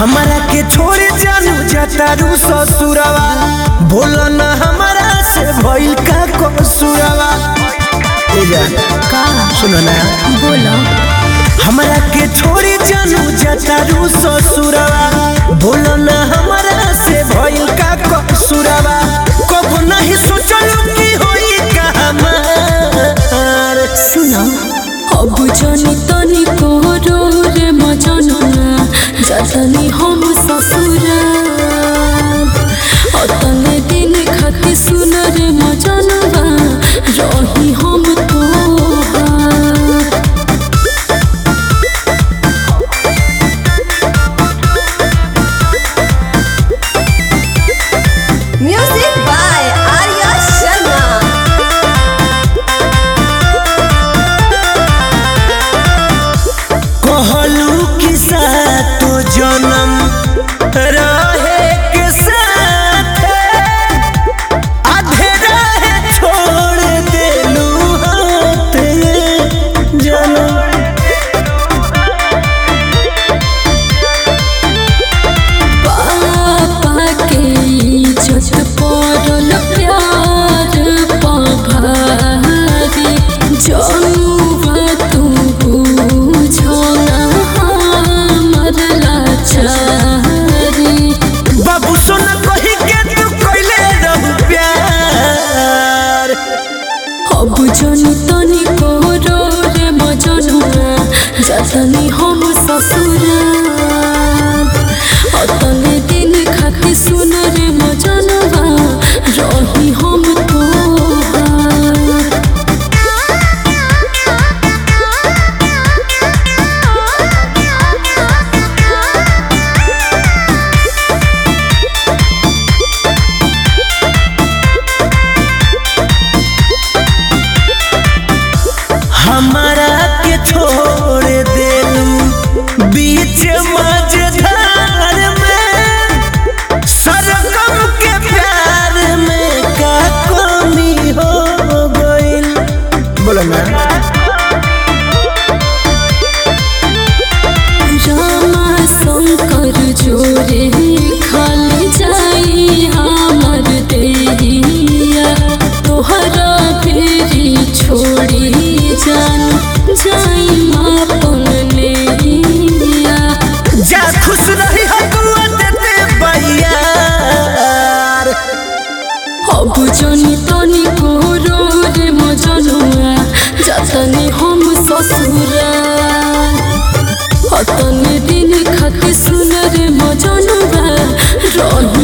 हमारा के छोड़ जानू जतारू ससुरवा बोलो ना हमारा से भइल का कसूरवा ए जा का सुनो ना बोलो हमारा के छोड़ जानू जतारू ससुरवा बोलो ना हमारा से भइल का कसूरवा कब नहीं सोचलू कि होई का हमार सुनो अब जनी तनी कोरो रे मजनुआ जतनी हम ससुरा अतने दिन खाती सुन रे मजनुआ रही हम तोहार Music by Arya Sharma. कहलू कि सातो जन्म रहे के साथ आधे राह छोड़ देलू हाथ जन्म पापा के इज्जत पड़ल प्यार पभारी जनुआ तू बुझो ना हमर लाचारी बाबू सोना कही के तू कइले रहू प्यार अब जनी तनी कोरो रे मजनुआ जतनी हम ससुरा अतने दिन खाती सुन रे मजनुआ रही हम तोहार हमारा के छोड़ देलू बीच मझधार में सरगम के प्यार में का कमी हो गइल बोलो ना रामा शंकर जोरे खाली जाई हमर देहिया तोहरा फेरी छोड़ी जान जाई मापन लेहिया जा खुश रही हो दुआ देते बैयार अब जनी तनी कोरो रे मजनुआ जतनी हम ससुरा अतने दिन खाती सुन रे मजनुआ रही